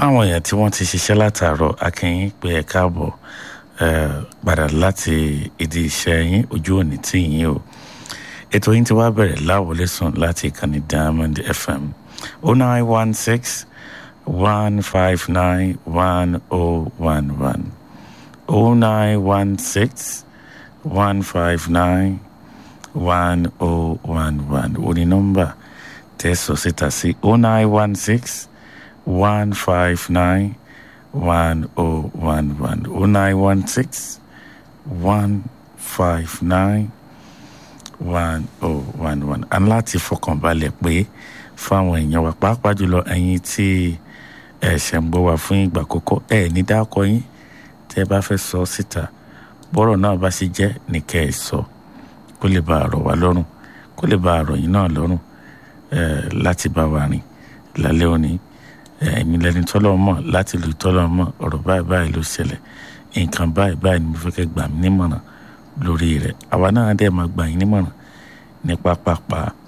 fáwọn èèyàn tí wọ́n ti ṣiṣẹ́ látàárọ̀ akínyìn pé ẹ káàbọ̀ padà láti ìdí iṣẹ́ yín ojú òní tí yín o ètò yín ti wá bẹ̀rẹ̀ láwọlé sùn láti ìkànnì diamond fm o nine one six one five nine one oh one one o nine one six one five nine one oh one one o ní nọ́mbà tẹ̀sọ̀ síta sí o nine one six one five nine one oh one one o nine one six one five nine one oh one one a ní láti fọkànbalẹ̀ pé fáwọn èèyàn wa pàápàá jùlọ ẹ̀yin tí ẹ ṣẹ̀ ń gbọ́ wa fún ìgbà àkọ́kọ́ ẹ ní dákọ yín tẹ́ ẹ bá fẹ́ sọ síta bọ́rọ̀ náà bá ṣe jẹ́ ní kẹ́ ẹ sọ kó lè bá àrọ̀ wá lọ́rùn kó lè bá àrọ̀ yín náà lọ́rùn láti bá wa rìn lálẹ́ òní ẹ̀yin lẹni tọ́lọ́ mọ̀ láti lù tọ́lọ́ mọ̀ ọ̀rọ̀ báyìí báyìí ló ṣẹlẹ̀ nǹkan báyìí báyìí ni mo fẹ́ kẹ́ gbà mí nímọ̀ràn lórí rẹ̀ àwa náà dẹ̀ máa gbà yín nímọ̀ràn ní pápápá